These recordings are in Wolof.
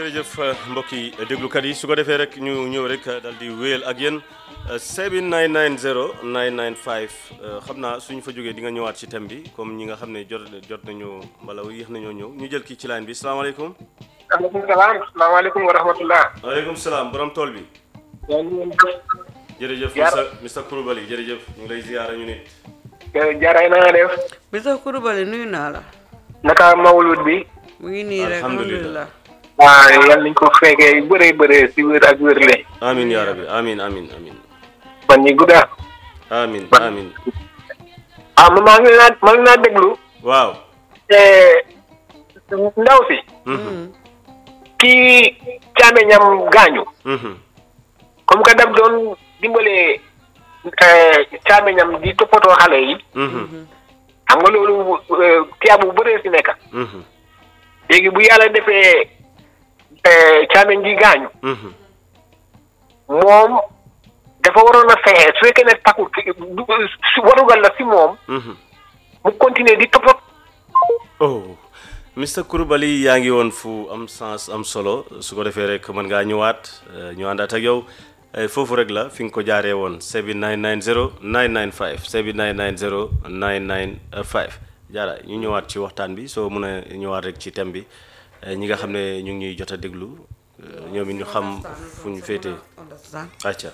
jërëjëf mbokki déglukat yi su ko defee rek ñu ñëw rek dal di wéyal ak yéen 7990 995 xam naa suñu fa jógee di nga ñëwaat ci thème bi comme ñi nga xam ne jot jot nañu mbala yéex nañoo ñëw ñu jël kii ci line bi salaamaaleykum. maaleykum salaam salaamaaleykum wa rahmatullah. waaleykum salaam borom tool bi. yaa ngi leen di. jërëjëf Jaar- Mr Mr Koulibaly jërëjëf ñu ngi lay ziyaara ñu nit. jaaraay na nga def. Mr Koulibaly nuyu naa la. naka mawlud bi. mu ngi nii rek Alhamdulillah. alhamdulilah. waaw yal nañ ko fekkee yu bëree bëree si wér ak wérle. amin yaa rabbi amin amin amin fan ñi gudda. amin amin ah man maa ngi naa maa ngi naa déglu. waaw. te ndaw si. Mhm, kii càmmeñam gaañu. mhm, comme que daf doon dimbale càmmeñam di toppatoo xale yi. mhm, xam nga loolu tiyaa bu bëree si nekk. mhm, léegi bu yàlla defee càmmeñ gi gaañu. mhm. moom dafa waroon a fexe su fekkee ne takku du su warugal la si moom mhm. mu continuer di toppatoo. oh Mr Koulibaly yaa ngi woon fu am sens am solo su ko defee rek mën ngaa ñëwaat eh, ñu àndaat ak yow eh, foofu rek la fi nga ko jaaree woon 7990 995 7990 995 jaara ñu ñëwaat ci waxtaan bi soo mën a ñëwaat rek ci thème bi eh, ñi nga xam ne ñu ngi ñuy jot a déglu eh, ñoom it ñu xam fu ñu féetee understand acca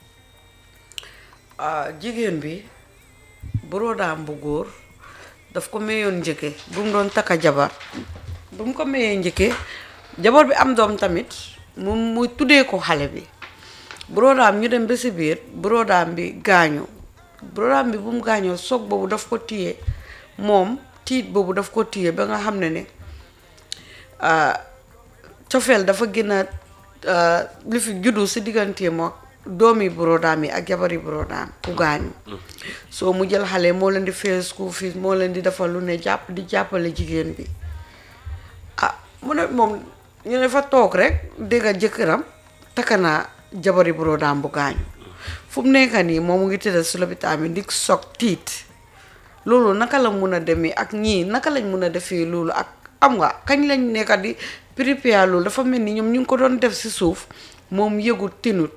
ah jigéen bi borodaam bu góor daf ko mayoon njëkke bu mu doon takka jabar bu mu ko mayee njëkke jabar bi am doom tamit mu mu tuddee ko xale bi borodaam ñu dem ba si biir borodaam bi gaañu borodaam bi bu mu gaañoo soog boobu daf ko téye moom tiit boobu daf ko téye ba nga xam ne ne ah, cofeel dafa gën a ah, li fi juddu si digganteem ak doomi borodaam yi ak jabari borodaam ku gaañu soo mu jël xale moo leen di fay school fees moo leen di defal lu ne jàpp di jàppale jigéen bi ah mu ne moom ñu ne fa toog rek dégg jëkkëram takka naa jabari borodaam bu gaañu fu mu nekk nii moom mu ngi tëdd si lopitaan bi di soog tiit loolu naka la mun a demee ak ñii naka lañ mun a defee loolu ak am nga kañ lañ nekka di prépare loolu dafa mel ni ñoom ñu ngi ko doon def si suuf moom yëgut tinut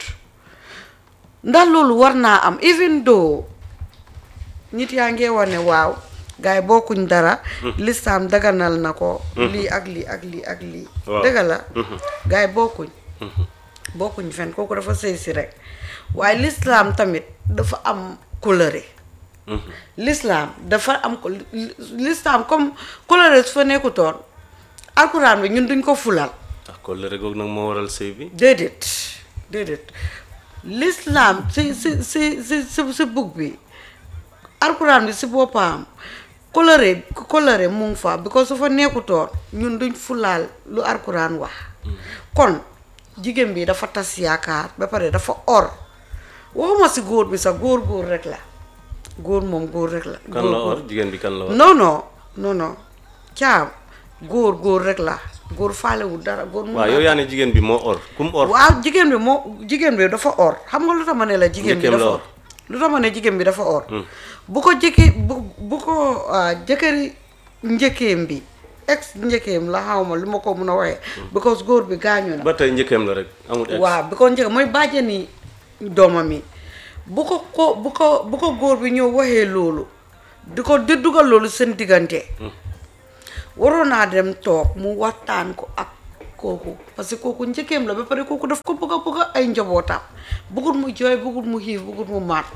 ndax loolu war naa am even though nit yaa ngee wax ne waaw gars yi bokkuñ dara lislaam daganal na ko lii ak lii ak lii ak lii Waaw. dëgg la gars yi bokkuñ bokkuñ fen kooku dafa sëy si rek waaye lislaam tamit dafa am coloré lislaam dafa am ko lislaam comme coloré su fa nekkutoon alxuraan bi ñun duñ ko fulal ndax ko lëre goog nag moo waral sëy bi déedéet déedéet l'islam si si si si si si bug bi alxuraan bi si boppam coloré coloré mu ngi fa because su fa nekkutoon ñun duñ fulaal lu alxuraan wax kon jigéen bi dafa tas yaakaar ba pare dafa or waxuma si góor bi sax góor góor rek la góor moom góor rek la kan góor la góor or jigéen bi kan la or non non non non caam góor góor rek la góor faalewul dara góor mun waaw naa yow yaa ne jigéen bi moo or kum or waaw jigéen bi moo jigéen bi dafa or xam nga lu tax ma ne la jigéen bi Njëkkeem la dafa or. or lu tax ma ne jigéen bi dafa or bu ko jëkki bu bu ko ah, jëkkëri njëkkeem bi ex njëkkeem la xaw ma lu ma ko mun a waxee because góor bi gaañu na ba tey njëkkeem la rek amul ex waaw bi ko njëkk mooy bàjjani doomam yi bu ko ko bu ko bu ko góor bi ñëw waxee loolu di ko di dugal loolu seen diggante waroon naa dem toog mu waxtaan ko ak kooku parce que kooku njëkkeem la ba pare kooku daf ko bëgg a bëgg a ay njabootam bëggut mu jooy bëggut mu xiif bëggut mu maat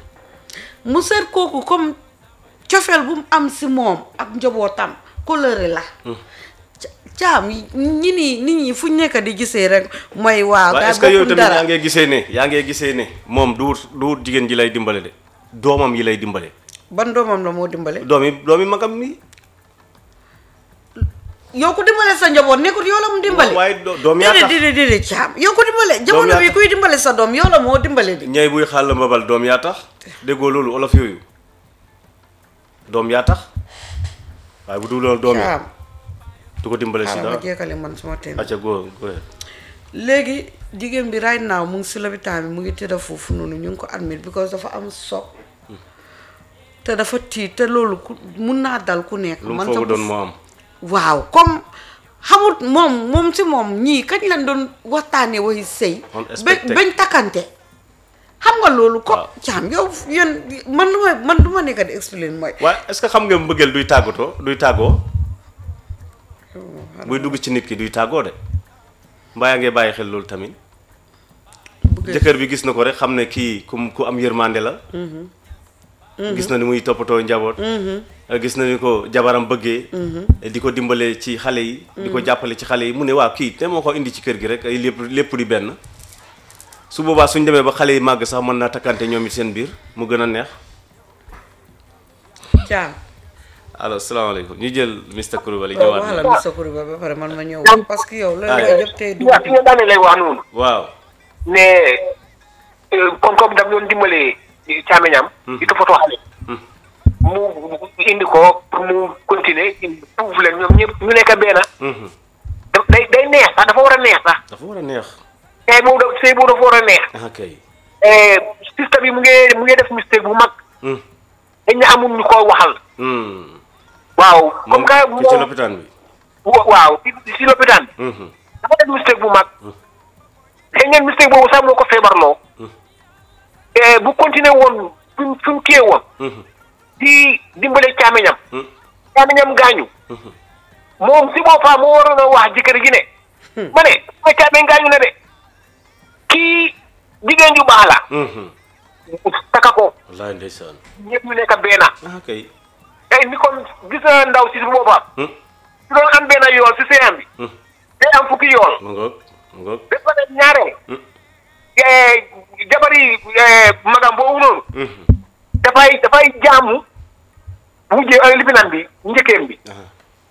mu seet kooku comme cofeel bu mu am si moom ak njabootam coloré la ca- caam ñi nii nit ñi fu ñu nekk di gisee rek mooy waaw waaw gaa est-ce que yow bokkuñ tamit yaa dara ngee gisee ne yaa ngee gisee ne moom du wut du wut jigéen ji lay dimbale de doomam yi lay dimbale ban doomam la moo dimbale doom yi doom yi magam mi yow ku dimbale sa njaboot nekkul yow la mu dimbale waaye do- doom yaa déedéet tax déedéet déedéet caam yow ko dimbale yaa jamono bi tax. kuy dimbale sa doom yow la moo dimbale di ñay buy xàll mbabal doom yaa tax déggoo loolu olof yooyu doom yaa tax waaye bu dul loolu doom yi caam du ko dimbale si xaaral ma dara jekkale man suma teen acca go go ahead. léegi jigéen bi right now mu ngi si lopitaan bi mu ngi tëdd foofu noonu ñu ngi ko admit because dafa am soog te dafa tiit te loolu ku mun naa dal ku nekk lu mu man foogu sax doon bu- moo am waaw comme xamut moom moom si moom ñii kañ lañ doon waxtaanee waxi sëy ba Unexpected. bañ takkante xam nga loolu ko Waaw. caam yow yéen man lu ma man du ma nekk di expliquer mooy waaye est-ce que xam nga mbëggeel duy tàggatoo duy tàggoo buy dugg ci nit ki duy tàggoo de mbaa yaa ngi bàyyi xel loolu tamit bëgg jëkkër bi gis na ko rek xam ne kii ku ku am yërmande la gis na ni muy toppatoo njaboot gis na ni ko jabaram bëggee di ko dimbale ci xale yi di ko jàppale ci xale yi mu ne waaw kii te moo ko indi ci kër gi rek ay lépp lépp di benn su boobaa suñ demee ba xale yi màgg sax mën naa takkante ñoom it seen biir mu gën a neex caam alors salaamaaleykum ñu jël Mr Coulibaly waaw ñëwaat wax la na Mr Kuriba ba pare man ma ñëw parce que yow la Ah, lay yëpp tey dugg yaa fi nga daane lay wax noonu waaw ne euh, comme comme daf doon dimbalee caameñam di toppatoo xale mu indi ko pour mu continuer tuuf leen ñoom ñëpp ñu nekk benn Mhm. da- day day neex sax dafa war a neex sax dafa war a neex tey boobu da sëy boobu dafa war a neex ah kay système bi mu ngi mu ngi def mistake bu mag Hmm. dañ ne amul ñu ko waxal Hmm. waaw moom comme que ki ci moom lopitaan bi wa- waaw ci ci lopitaan bi Mhm. dafa def mistake bu mag xëy ngeen mistake boobu sax moo ko feebarloo Eh, bu continuer woon fi mu fi mu téye woon Mhm. di dimbale caameñam Hmm. caameñam gaañu moom si boppam moo waroon a wax jëkkër gi ne ma ne ma caameñ gaañu na de kii jigéen ju baax la Mhm. taka ko wallaay ndeysaan ñëpp ñu nekk benn ah kay tey ni kon gis na ndaw si boppam Hmm. su doon am benn yool si seyam bi Hmm. day am fukki yool mu ngoog mu ngoog ba pare ñaareel Hmm. eh, jabari eh, magam boobu noonu Mhm. dafay dafay jaamu mujjee ay lifinam bi njëkkeem bi ah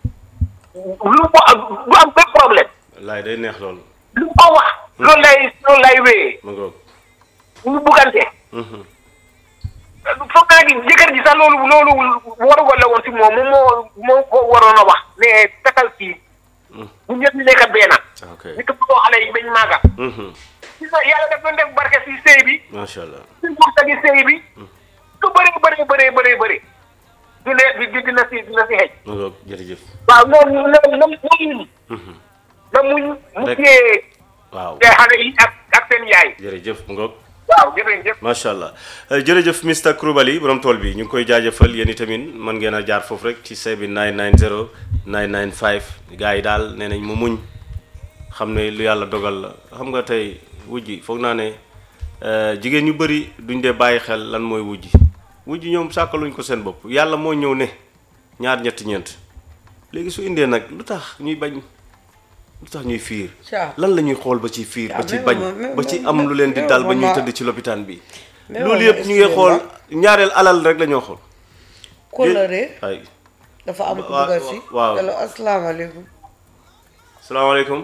lu mu du am benn problème wallaay day neex loolu lu mu ko wax loolu lay loolu lay wéyee mu ngoog ñu buggante Mhm. foog naa gi jëkkër ji sax loolu loolu warugal la woon si moom moom moo moo ko waroon a wax ne takal kii bu ñëpp ñu nekk benn ah ok ñu toppatoo xale yi bañ maaga Mhm. gis nga yàlla daf doon def barke si sëy bi macha allah si wërsëgi sëy bi lu bëri bëri bëri bëri bëri du ne di dina si dina si xëj mu ngoog jërëjëf waaw noonu na na muñ Mhm. na muñ mu Rek. téye waaw xale yi ak ak seen yaay jërëjëf mu ngoog waaw jërëjëf macha allah Euh, jërëjëf Mr Coulibaly borom tool bi ñu ngi koy jaajëfal yéen itamit mën ngeen a jaar foofu rek ci say bi 990 995 gars yi daal nee nañ mu muñ xam ne lu yàlla dogal la xam nga tey wujji foog naa ne euh, jigéen ñu bëri duñ dee bàyyi xel lan mooy wujji wujji ñoom sàkkaluñ ko seen bopp yàlla moo ñëw ne ñaar ñetti ñeent léegi su indee nag lu tax ñuy bañ lu tax ñuy fiir Caa. lan la ñuy xool ba ci fiir ba Caa, ci mais bañ moom- mais ba ci moom- am lu leen di mais dal ba moom ñuy ma- tëdd ci lopitaan bi mais loolu moom yëpp ñu ngi expliqué xool ma. ñaareel alal rek la ñoo xool kóllëre ay dafa am ku Wa- dugal si waaw. allo asalaamaaleykum salaamaaleykum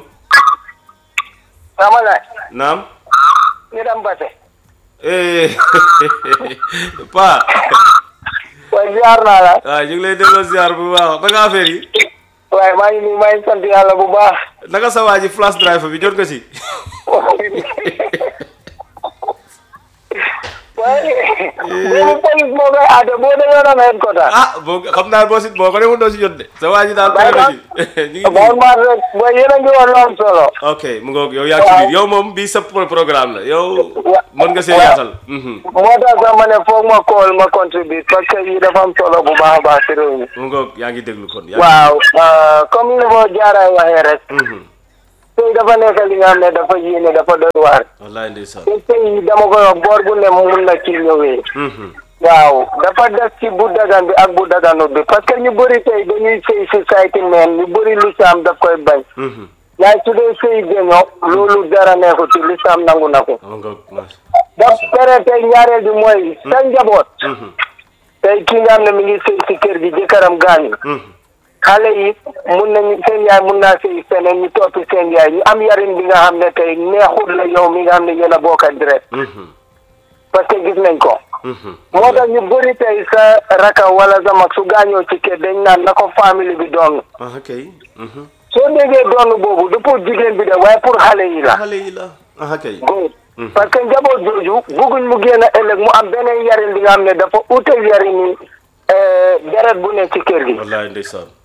sama laaj naam ñu dem base eh pa waaye ziar naa la waaw ñu ngi lay delloo ziar bu baax naka affaire yi waaye maa ngi nii maa ngi sant yàlla bu baax naka sa waa ji flash drive bi jot nga si waaye benn police moo koy aate boo demee doon headquarter ah boo xam naa boo si boo ko demoon doo si jot de sa waa ji daal Bàyyi pare na ma. ci ñu ngi bon nii maa rek booy yéen a ngi woon lu am solo ok mu ngoog yow yaa ci biir yow moom bii sa pro- programme la yow Wa- mën nga see wa- yaatal mhm. moo tax sax ma ne foog ma call ma contribute parce que yi dafa am solo bu baax a baax si réew mi mu ngoog yaa ngi déglu kon yaa ngi- waaw euh, comme ni ko jaaraay waxee rek Mhm. sëy dafa nekk li nga xam ne dafa yéene dafa doy waar wallaay ndeysaan te sëy dama koy wax boor bu ne mun na ci ñëwee Mhm. waaw dafa des ci bu dagan bi ak bu daganut bi parce que ñu bëri tey dañuy sëy society men ñu bëri lislaam daf koy bañ Mhm. waaye su dee sëy géño loolu dara neexu ci lislaam nangu na ko mu ngoog macha daf pere tey ñaareel bi mooy sa njaboot Mhm. tey ki nga xam ne mi ngi sëy si kër gi jëkkëram gaañu Mhm. xale yi mun nañu seen yaay mun naa sëy feneen ñu toppi seen yaay ñu am yarin bi nga xam ne tey neexul la yow mi nga xam ne yéen a bokk ak deret Mhm. parce que gis nañ ko Mhm. moo tax ñu bëri tey sa raka wala sa mag su gaañoo ci kër dañ naan na ko famille bi doon ah kay Mhm. soo déggee doon boobu du pour jigéen bi de waaye pour xale yi la xale yi la ah kay góor parce que njaboot jooju bëgguñ mu génn ëllëg mu am beneen yarin bi nga xam ne dafa ute yarin yi deret bu ne ci kër gi wallaay ndeysaan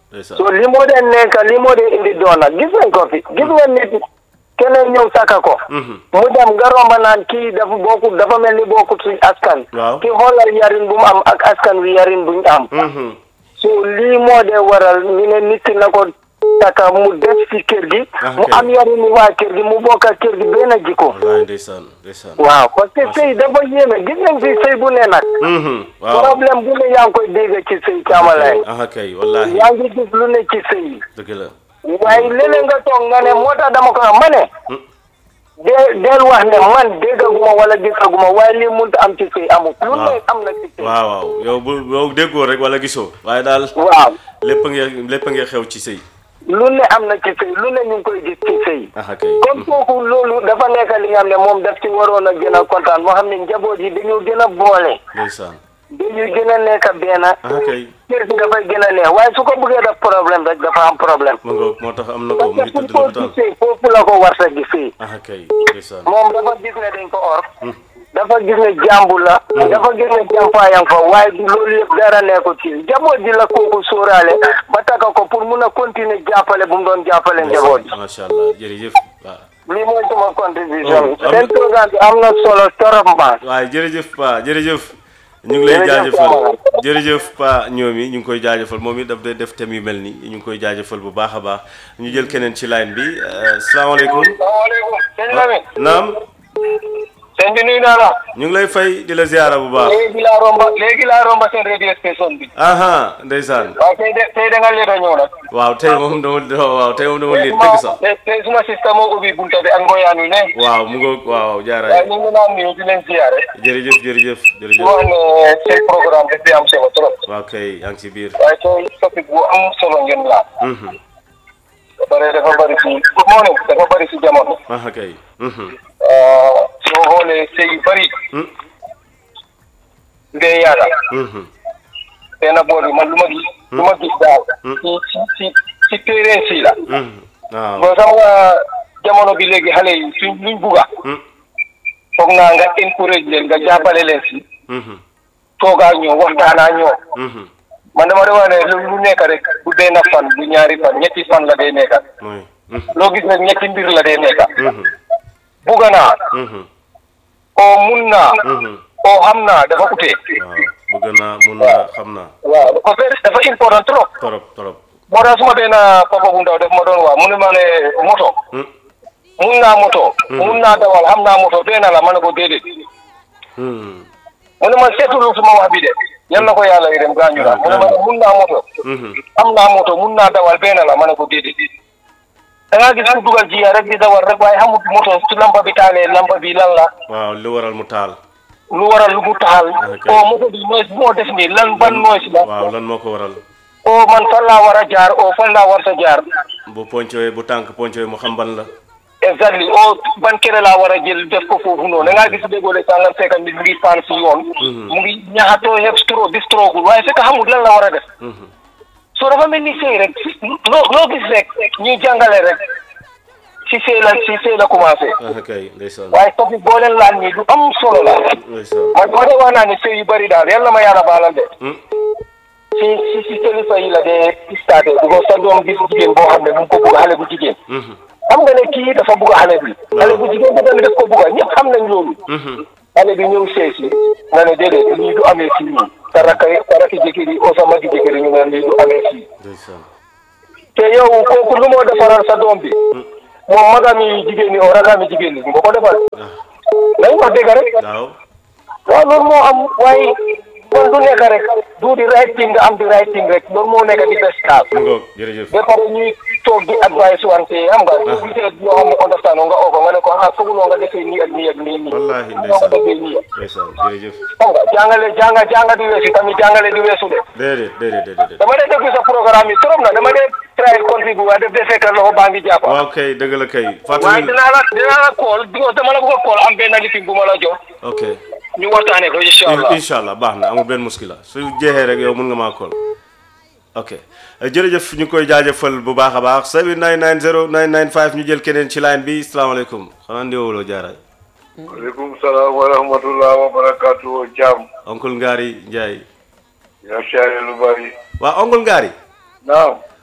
ndeysaan so li moo dee nekk li moo dee indi doon nag gis nañ ko fi gis nga nit keneen ñëw saka ko Mhm. mu dem nga romba naan kii dafa bokkut dafa mel ni bokkut suñ askan Waaw. ki xoolal yarin bu mu am ak askan wi yarin buñ am Mhm. so lii moo dee waral ñu ne nit ki na ko taka mu des ci kër gi Ah, mu ok. am yarin ni waa kër gi mu bokk ak kër gi benn jikko wallaay ndeysaan ndeysaan waaw parce que sëy dafa yéeme gis nañ fi sëy bu ne nag Mhm. waaw problème bu ne yaa ngi koy dégg ci sëy caamalaay aha kay wallahi yaa ngi gis lu ne ci sëy dëgg la waaye léeg-léeg nga toog nga ne moo tax dama ko wax ma ne Hmm. de del wax ne man déggaguma wala gisaguma waaye lii mënut am ci sëy amul lu ne Waaw. am na ci sëy waaw waaw yow bu yow déggoo rek wala gisoo waaye daal waaw lépp a ngi lépp a ngi xew ci sëy lu ne am na ci sëy lu ne ñu ngi koy gis ci sëy aha kay kon kooku loolu dafa nekk li nga xam ne moom daf ci waroon a gën a kontaan moo xam ne njaboot yi dañoo gën a boole ndeysaan dañuy gën a nekk benn aha kay kër gi dafay gën a neex waaye su ko bëggee def problème rek dafa am problème ma ngoog moo tax am na ko mu parce ngi que tëdd fu ko lopitaan gisee foofu la ko war sa gisee aha kay ndeysaan moom dafa gis ne dañ ko or dafa gis ne jàmbu la dafa gis ne jàmpaayam fa waaye du loolu yëpp dara nekkul ci njaboot ji la kooku sóoraale ba taka ko pour mun a continuer jàppale bu mu doon jàppale njaboot ji macha allah jërëjëf waaw lii mooy sama contribution Oh, am- seen programme bi am na solo torop ma waaye jërëjëf pa jërëjëf ñu ngi lay Jërëjëf jaajëfal Camara. jërëjëf pa ñoom yi ñu ngi koy jaajëfal moom it daf day def thème yu mel ni ñu ngi koy jaajëfal bu baax a baax ñu jël keneen ci line bi euh, salaamaaleykum salaamaaleykum sëñ Lamine naam sëñ bi nuyu naa la ñu ngi lay fay di la ziara bu baax léegi laa romba léegi laa romba seen radio station bi aha ndeysaan waaw tey de tey da nga leen a ñëw nag waaw tey moom dama waaw tey moom dama liit dëgg sax tey tey suma sista moo ubbi bunta bi ak ngoyaan wi ne waaw mu ngoog waaw waaye jaaraay ñu ngi naan nuyu di leen ziyaare jërëjëf jërëjëf di jërëjëf wax ne seen programme daf di am solo trop waaw kay yaa ngi ci biir waaye tey topic bu am solo ngeen laa Mhm. ba pare dafa bëri si moo ne dafa bëri si jamono aha kay Mhm. soo xoolee sëy yu bëri Hmm. ndee yàlla Mhm. benn boor bi man lu ma gis lu ma gis daal ci ci ci ci téere si la Mhm. waaw bon xam nga jamono bi léegi xale yi suñ luñ bugga Hmm. foog naa nga encourage leen nga jàppale leen si Mhm. toogaa ñoo waxtaanaa ñoo Mhm. man dama de wax ne lu lu nekk rek bu benn fan bu ñaari fan ñetti fan la day nekka mooy Mhm. loo gis nag ñetti mbir la day nekka Mhm. bugga naa Mhm. oo mun naa Mhm. oo xam naa dafa utee waaw bëgg naa mun naa xam naa waaw dafa very dafa important trop torop torop moo tax suma benn papa bu ndaw def ma doon wax mu ne ma ne moto Hmm. mun naa moto mun naa dawal xam naa moto benn la ma ne ko déedéet Hmm. mu ne ma seetulu suma wax bi de yal na ko yàlla yërëm gaañu na mu ne ma ne mun naa moto Mhm. am naa moto mun naa dawal benn la ma ne ko déedéet da ngaa gis ku dugal jiya rek di dawal rek waaye xamut moto su lampa bi taalee lampa bi lan la waaw lu waral mu taal lu waral lu mu taxal Ok. o moto bi noise moo def nii lan ban noise la waaw lan moo ko waral o man fan laa war a jaar o fan laa war sa jaar bu poncewee bu tànk poncewee mu xam ban la exactly o ban kere laa war a jël def ko foofu noonu da ngaa gis déggoo sàngam fekk nit mu ngi paan si yoon mu ngi ñaxatoo yëpp stro di strogul waaye fekk xamul lan la war a def Mhm. soo dafa mel ni sëy rek loo loo gis rek ñuy jàngale rek si sëy la si sëy la commencé ah kay ndeysaan waaye topic boo leen laal nii lu am solo la ndeysaan man moo de wax naa ne sëy yu bëri daal yàlla ma yàlla baalal de Hmm. si si si kilifa yi la dee starté di ko sa doom gis jigéen boo xam ne mu ngi ko bugg xale bu jigéen Mhm. xam nga ne kii dafa bugg xale bi xale bu jigéen bi tamit daf ko bugg ñëpp xam nañ loolu Mhm. xale bi ñëw sees yi nga ne déedéet lii du amee fii nii sa rakka sa rakki jëkkër yi o sa magi jëkkër yi ñu ne lii du amee fii ndeysaan te yow kooku lu moo defaral sa doom bi moom magami jigéen ñi o ragami jigéen ñi nga ko defal ah nañ wax dëgg rek waaw waaw loolu moo am waaye kon du nekk rek du di right thing nga am di right thing rek loolu moo nekk di best start mu ngoog jërëjëf ba pare ñuy toog di advice wante xam nga soo gisee yoo xam ne understand nga oo ko nga ne ko ah fooguloo nga defee nii ak nii ak nii nii Wallaahi fooguloo nga defee nii ndeysaan jërëjëf xam nga jàngale jànga jànga di weesu tamit jàngale di weesu de déedéet déedéet déedéet dama dee déglu sa programme yi trop na dama dee try contribuer waaye def dee fekk loxo baa ngi jàpp waaw kay dëgg la kay waaye fàttali dinaa la dinaa la call di dama la bëgg a call am benn lifin bu ma la jox ok ñu waxtaanee ko incha allah incha allah baax na amul benn muskila su jeexee rek yow mun nga maa kool ok jërëjëf ñu koy jaajëfal bu baax a baax 7990 995 ñu jël keneen ci line bi salaamaaleykum xanaa ndiwoloo jaaraay waaleykum salaam wa rahmatullah wa barakatuh jàmm oncle Ngari Ndiaye yaa siyaare lu bari waaw oncle Ngari naam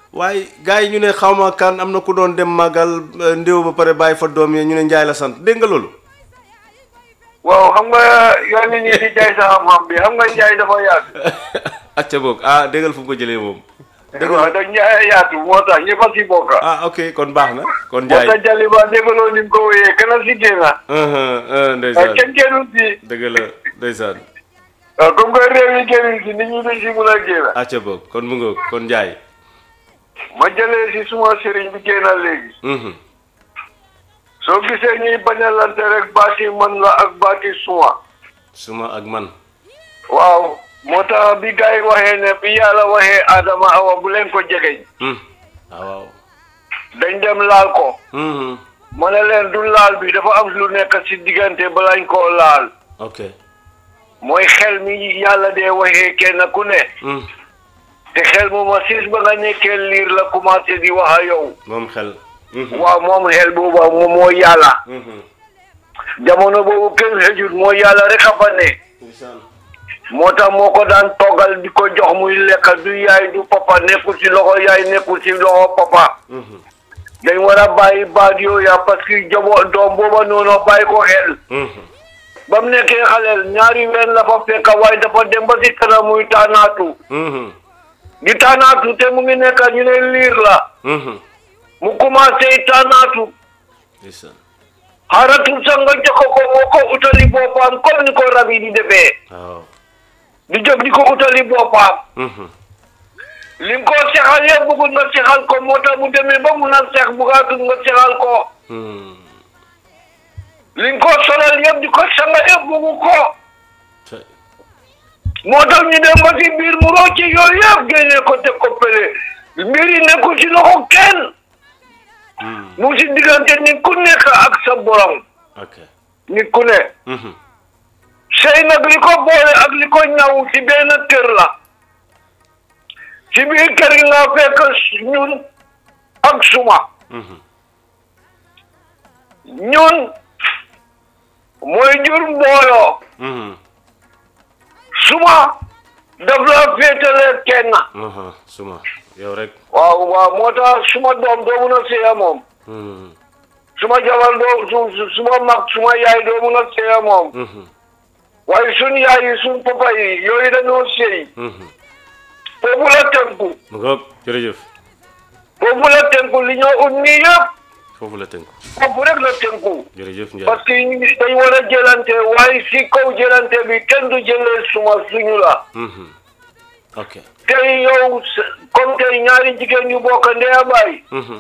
waaye gars yi ñu ne xawma kan am na ku doon dem màggal eh, ndéw ba pare bàyyi fa doom yi ñu ne njaay la sant dégg nga loolu waaw xam nga yoon nit ñi di jaay sa xam-xam bi xam nga njaay dafa yaatu. acca boog ah déggal fu mu ko jëlee moom waaw da njaay yaatu moo tax ñëpp a si bokk. ah ok kon baax na kon moo njaay tax Jaliba déggaloo ni mu ko wéyee kenn si génn. Uh-huh, uh, waaw ndeysaan kenn génnul si. dëgg la ndeysaan waaw comme que réew yi génnul si nit ñi duñ si mun a génn. acca boog kon mu ngoog kon njaay ma jëlee si suma sëriñ bi génn léegi. Mhm. soo gisee ñuy bañalante rek baati man la ak baati suma. suma ak man waaw moo tax bi gars yi waxee ne bi yàlla waxee Adama Awa bu leen ko jegeñ Hmm. ah waaw dañ dem laal ko Mhm. ma ne leen du laal bi dafa am lu nekk ci diggante balaañ koo laal ok mooy xel mi yàlla dee waxee kenn ku ne Hmm. te xel mu ma siis ba nga nekkee liir la commencé di wax a yow moom xel Mhm. waaw moom xel booba moom moo yàlla Mhm. jamono boobu kenn xëjut moo yàlla rek a fa ne ndeysaan moo tax moo ko daan toggal di ko jox muy lekk du yaay du papa nekkul ci loxo yaay nekkul ci loxo papa Mhm. dañ war a bàyyi baat yooyu parce que jabo doom booba noonu bàyyi ko xel Mhm. ba mu nekkee xaleel ñaari ween la fa fekk waaye dafa dem ba si kanam muy taanaatu Mhm. di taanaatu te mu ngi nekk ñu ne liir la Mhm. mu commencé taanaatu ndeysaan xaaratul sax nga jox ko moo ko utali boppam comme ni ko rab yi di defee waaw di jóg di ko utali boppam Mhm. li nga ko sexal yëpp bëggul nga sexal ko moo tax mu demee ba mun a sex bugaatul nga sexal ko Hmm. li nga ko solal yëpp di ko sanga yëpp bëggu ko Tey. moo tax ñu dem ba si biir mu rocce yooyu yëpp génne ko teg ko pele mbir yi nekkul ci loxo kenn Hmm. mu si diggante nit ku nekk ak sa borom ok nit ku ne Mhm. sëy nag li ko boole ak li ko ñaw ci benn kër la ci biir kër gi nga fekk ñun ak suma Mhm. ñun mooy jur mbooloo Mhm. suma daf la féetale kenn Aha. suma yow rek waaw waaw moo tax suma doom doo mun a séya moom Mhm. suma jabar doo su su- suma mag suma yaay doo mun a séya moom Mhm. waaye suñ yaay yi suñ papa yi yooyu dañoo séy Mhm. foofu la tënku mu ngoog jërëjëf foofu la tënku li ñoo ut nii yëpp foofu la tënku foofu rek la tënku jërëjëf Ndiaye parce que ñu ngi- dañ war a jëlante waaye si kaw jëlante bi kenn du jëlee suma suñu la Mhm. ok tey yow s- comme tey ñaari jigéen ñu bokk ndey a baay Mhm.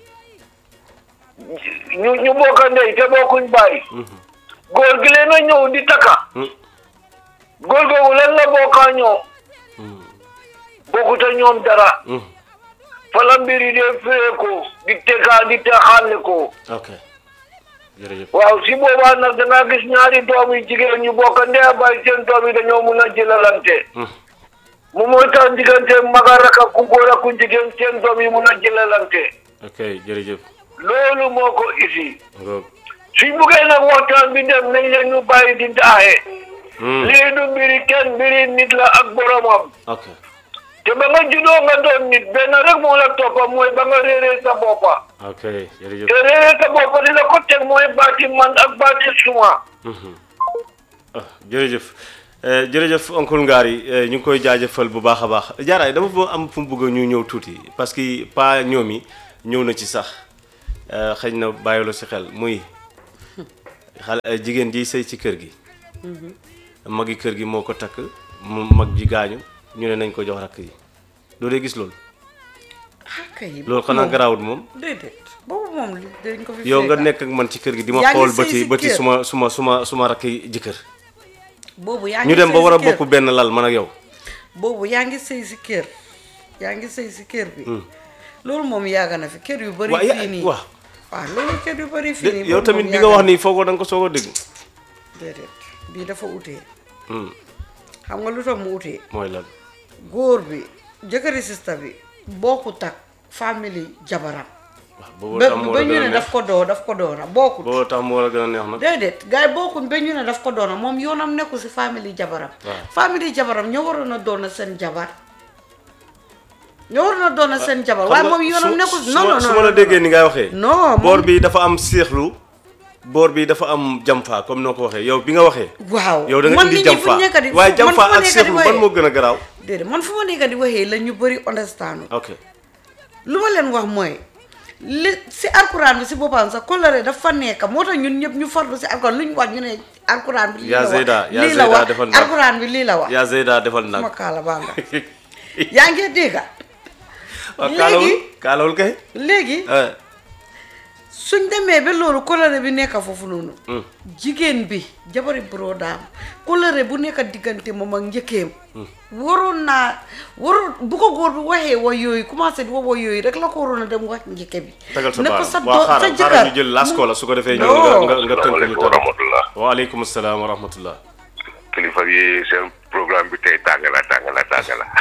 ñu ñu bokk ndey te bokkuñ baay Mhm. góor gi leen a ñëw di taka Mhm. góor googu lan la bokkaa ñoo Mhm. bokkut a ñoom dara Mhm. fa la mbir yi dee firee ko di tegaa di texaale ko ok jërëjëf waaw si boobaa nag da ngaa gis ñaari doom yi jigéen ñu bokk ndey a baay seen doom yi dañoo mun a jëlalante Mhm. mu mooy tax diggante mag a rak ak ku góor ak ku jigéen seen doom yi mun a jëlalante ok jërëjëf loolu moo ko isi ngoog suñ buggee nag waxtaan bi dem nañ leen ñu bàyyi di daaxe Mhm. lii du mbiri kenn mbiri nit la ak boromam ok te ba nga juddoo nga doon nit benn rek moo la toppa mooy ba nga réeree sa boppa ok jërëjëf te réeree sa boppa di la ko teg mooy baati man ak baati suma Mhm. ah jërëjëf Eh, jërëjëf oncle Ngari eh, ñu ngi koy jaajëfal bu baax a baax jaaraay dama fa am fu mu bëgg ñu ñëw tuuti parce que pa ñoom yi ñëw na ci sax eh, xëy na bàyyiloo si xel muy xale eh, jigéen ji sëy ci kër gi magi kër gi moo ko takk mu mag ji gaañu ñu ne nañ ko jox rakk yi doo dee gis loolu ah kay loolu xanaa garaawut moom déedéet boobu moom li dañ ko fi yow nga fekka. nekk ak man ci kër gi di ma Yaa ngi xool sëy bëti si bëti kër. suma suma suma suma rakk yi jëkkër boobu yaa ngi ñu dem ba sëy war a si kër. bokk benn lal man ak yow boobu yaa ngi sëy si kër yaa ngi sëy si kër bi loolu moom yàgg na fi kër yu bëri waa ya- fii nii waaw waaw loolu kër yu bëri fii nii yow boobu tamit moom bi nga yàgg wax na. nii foogoo da nga ko soog a dégg déedéet bii dafa utee Hmm, xam nga lu tax mu utee mooy lan góor bi jëkkëri sista bi bokkut ak famille jabaram waaw boobu ba tax mu war ba a ñu gën a ne neex daf ko doo daf ko doona bokkut boobu tax mu war a gën a neex nag déedéet gars yi bokkuñ ba ñu ne daf ko doona moom yoonam nekku si famille jabaram Waaw. famille jabaram ñoo waroon a doona seen jabar ñoo war na doon seen jabar xam waaye nga moom yoonam su- nekkul su non ma- non su non ma la non, déggee ni ngay waxee non moom- boor bi dafa am seexlu boor bi dafa am jamfa comme noo ko waxee yow bi nga waxee waaw yow da nga man indi nit ñi fu jamfa nekk di waaye man jamfa fu ma ak nekk di seexlu ban waxee- moo gën a garaaw déedéet man fu ma nekk di waxee la ñu bëri understand ok lu ma leen wax mooy li si alquran bi si boppam sax coloré dafa nekk moo tax ñun ñëpp ñu farlu si alquran lu ñu wax ñu ne alquran bi lii yaa la Zeyda, wax yaa lii la Zeyda wax defal ndànk. alquran bi lii la wax yaa Zeyda defal suma nag kaala baa nga yaa ngi dégg waaw léegi- kaalawul kaalawul kay léegi eh, suñ demee ba loolu coloré bi nekk foofu noonu jigéen bi jabari brodaam coloré bu nekk diggante moom ak njëkkeem waroon naa waroon bu ko góor bi waxee wa yooyu commencé di wa wa yooyu rek la ko waroon a dem wax njëkke bi tagal sa ne ko baaraam sa waaw doo- sa xaaral jëkkër xaaral ñu jël laas ko la su ko defee ñu Non. nga nga nga tënk ñu Asalaamaaleykum wa tënk rahmatullah. waaleykum salaam wa rahmatullah kilifa yi seen programme bi tey tàng na tàng na tàng na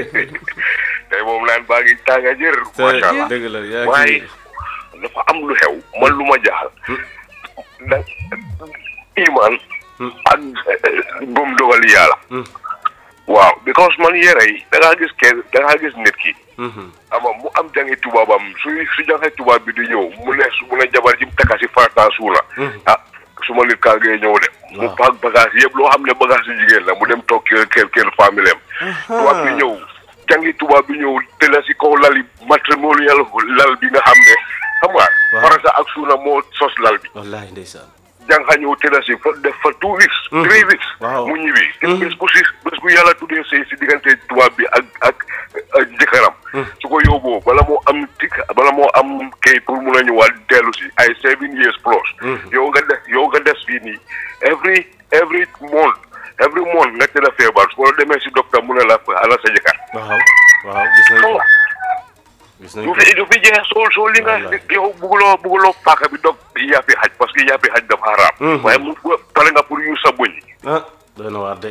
tey moom naan baa ngi tàng jër. te macha allah dëgg la yaa waaye ngi dafa am lu xew man lu ma jaaxal. da iman ak gëm dogal yàlla. waaw because man yére yi da ngaa gis kenn da ngaa gis nit ki. ama mu am jangi tubaabam su su jangi tubaab bi di ñëw mu ne su mu ne jabar ji mu takka si farata suuna. ah su ma nit kaa ngay ñëw de. mu paak bagage yëpp loo xam ne bagage yu jigéen la mu dem toog kër kër kër famille am. tubaab bi ñëw jangi tubaab bi ñëw tëla si kaw lali matrimonial lal bi nga xam ne xam nga. Waaw. farata ak suuna moo sos lal bi. wallaahi ndeysaan jànqa ñëw tëla si fa def fa two weeks. three weeks. Waaw. mu ñibbi. bés bu si bés bu yàlla tuddee sëy si diggante tubaab bi ak ak ak jëkkëram. su ko yóbboo bala moo am tik bala moo am kay pour mun a ñëwaat dellu si ay seven years plus. yow nga des yow nga des fii nii every every month every month nga tëdd feebar su ko demee si docteur mu ne la ala sa jëkkër. waaw waaw gis nañ xam ko nga gis nañ du ko fi du fi jeex soo soo li nga Wallaay. yow bugguloo bugguloo paaka bi dog yàppi xaj parce que yàppi xaj dafa xaraam. waaye mu pare nga pour yu sa bëñ. ah doy na waar de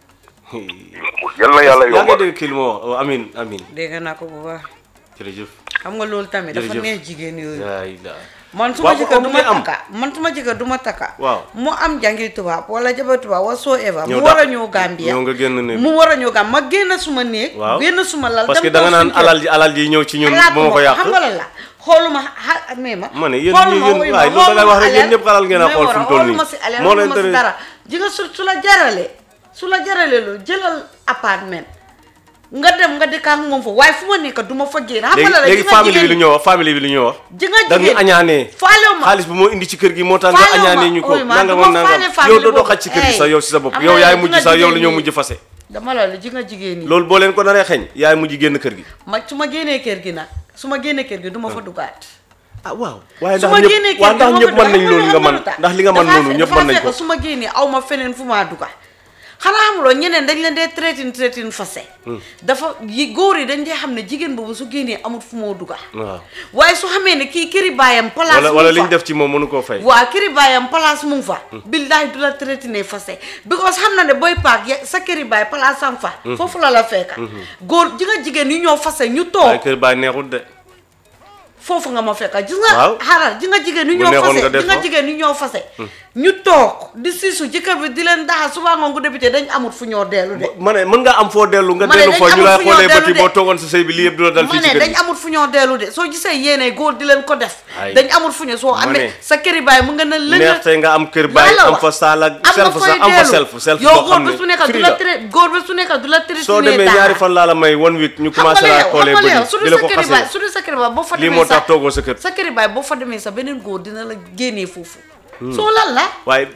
yal na yàlla yaa ngi yombal. dégg kii lu ma wax amin amin dégg naa ko bu baax jërëjëf xam nga loolu tamit dafa Jërëjëf. neex jigéen yooyu yaa ilaa man su ma Waaw, jëkkër du bu ma am. takka man su ma jëkkër du ma takka Waaw. mu am jàngi tubaab wala jabar tubaab wala soo eva Ñëw mu war a dàq- ñëw Gambia ñëw nga génn néeg mu war a ñëw Gambia ma génn suma néeg waaw génn suma lal parce que dem da nga toog naan suñu kër. alal ji alal ji ñëw ci ñun xalaat moo ko yàq xam nga lan la xooluma xa mee ma ma ne yéen xooluma yéen wuy waaye ma, loolu da ngay wax rek xooluma yéen ñëpp xalal ngeen a mais xool war fi mu toll nii xooluma si alal moo leen xooluma si tere dara ji nga su su la jaralee su la jaralee loolu jëlal appartement nga dem nga dëkk ak moom fa waaye fu ma nekk du ma fa génn xam nga la léegi la léegi famille ji nga bi lu jigéen ñëw wax famille bi lu ñëw wax ji nga da nga ñu jigéen añaanee faalewu ma xaalis bu moo indi ci kër gi moo tax nga faalewu ma añaanee ñu ko ooy ma nangam du ak ma nangam faale yow doo doo famille xaj ci kër gi boobu. sax yow si sa bopp Am yow na yaay ji mujj nga sax yow la jigéen ñoo ñi. mujj fase dama la la ji nga jigéen ñi loolu boo leen ko naree xeeñ yaay mujj génn kër gi ma su ma génnee kër gi nag su ma génnee kër gi du ma fa dugaat ah waaw waaye su ndax ma ñëpp génnee kër waaw gi ndax du ma ñëpp mën nañ fa dugaat. loolu nga Xam mën lu tax? ndax li nga mën Dafa noonu fe- ñëpp dafa mën nañ fekk ko su ma génnee aw ma feneen fu maa duga xanaa xamuloo ñeneen dañ leen dee traitin traitin fase dafa yi góor yi dañ dee xam ne jigéen boobu su génnee amul fu moo duga waaw waaye su xamee ne kii këri baayam place wala mu wala ngi li ñu fa def ci moom mënu koo fay waa këri baayam place mu ngi fa billahi du la traité fase because xam na ne booy paak ya sa këri baay place am fa foofu la la fekka góor ji nga jigéen yu ñoo fase ñu toog waaye kër baay neexut de foofu nga ma fekka gis nga Waaw. xaaral ji nga jigéen ñu Bu ñoo neexoon fase nga def ji nga ko. jigéen ñu ñoo fase ñu toog di siisu jëkkër bi di leen daxa suba ngoon gu député dañ amul fu ñoo dellu de ma ne mën nga am foo dellu nga Ma ne dellu dañ foo ñu amul lay fu ñoo xoolee dellu bëti de. boo toogoon sa sëy bi lii yëpp du la dal ma fii ci ne kër dañ gi amul fu ñoo dellu de soo gisee yéene góor di leen ko def Ay. dañ amul fu ñoo soo Ma amee ne. sa këri baay mu nga ne lëng neex tey nga am kër baay am fa saal ak self sax am fa self self yow boo góor xam bi ne su nekk du free la la tere góor bi su nekk du la tere soo demee ñaari fan laa la may one week ñu xam nga commencé laa yow xoolee xam nga yow bëri su di dul la sa ko këri baay xasee su dul sa këri baay boo fa lii demee moo sa tax toogoo sa kër sa këri baay boo fa demee sa beneen góor dina la génnee foofu soo lan la waaye